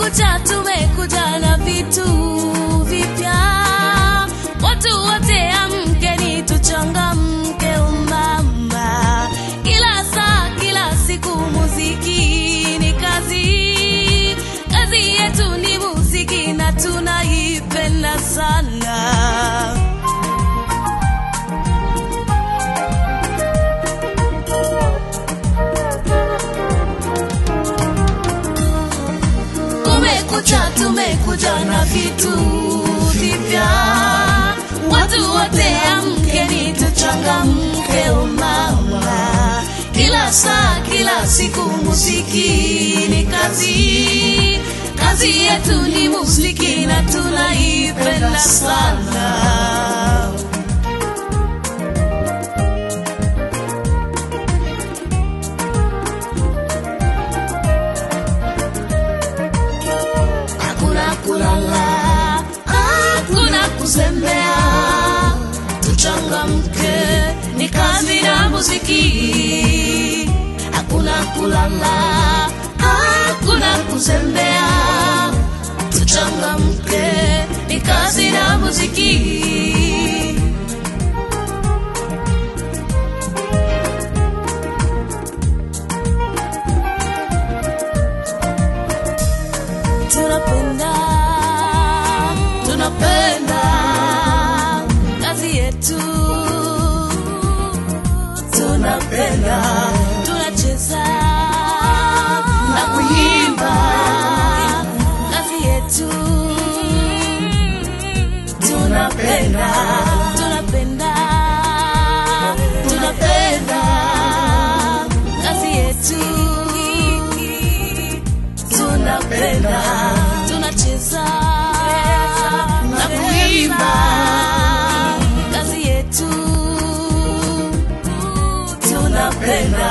Kumekucha, tumekuja na vitu vipya. Watu wote amkeni, tuchangamke umama. Kila saa, kila siku, muziki ni kazi. Kazi yetu ni muziki na tunaipenda sana. Kumekucha, tumekuja na vitu vipya. Watu wote amkeni, tuchangamke umama. Kila saa, kila siku, muziki ni kazi. Kazi yetu ni muziki na tunaipenda sana. hakuna kulala, hakuna kuzembea, tuchangamke, ni kazi na muziki. Hakuna kulala, hakuna kuzembea, tuchangamke, ni kazi na muziki. tunapenda tunapenda kazi yetu tunapenda tunacheza na kuimba kazi yetu tunapenda tunapenda tunapenda kazi yetu tunapenda tunacheza na kuimba kazi yetu tunapenda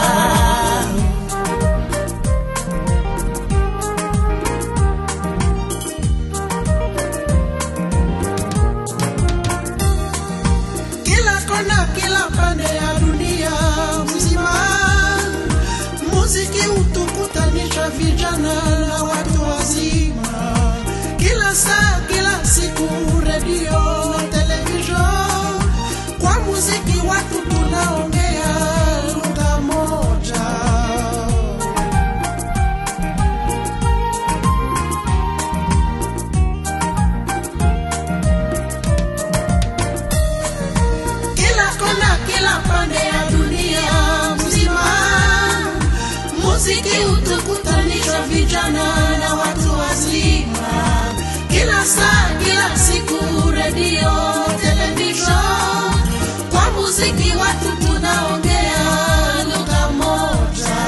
kila kona, kila pande ya dunia mzima. Muziki hutukutanisha vijana na watu wazima, kila saa, kila siku, redio na television. Kwa muziki watu tunaongea lugha moja. kila kona, kila pande ya dunia mzima. Muziki hutukutanisha vijana na watu wazima, kila saa, kila siku, redio, television. Kwa muziki watu tunaongea lugha moja.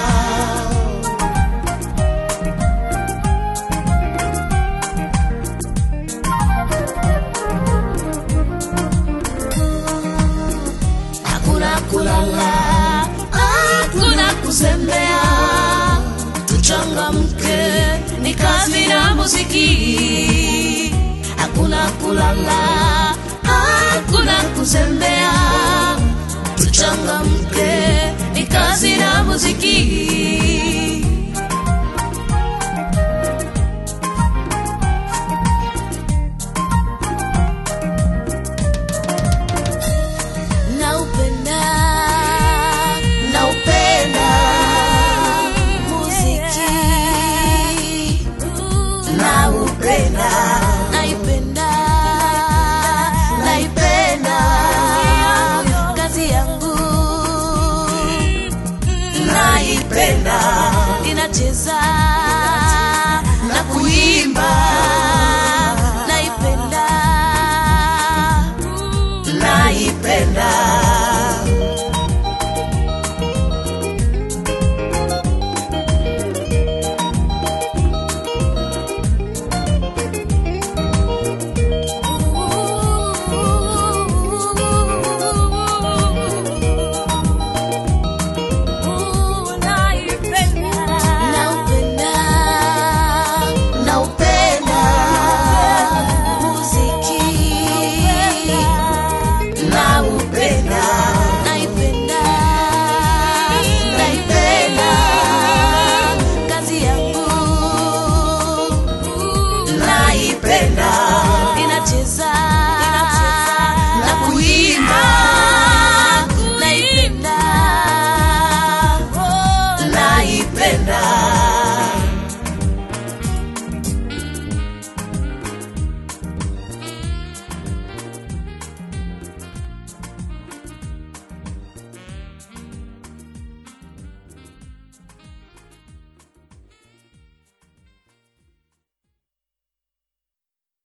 hakuna kulala, hakuna kuzembea, tuchangamke, ni kazi na muziki. Hakuna kulala, hakuna kuzembea, tuchangamke, ni kazi na muziki. Naupenda, naupenda muziki, naupenda, naipenda, naipenda kazi yangu, naipenda, ninacheza na kuimba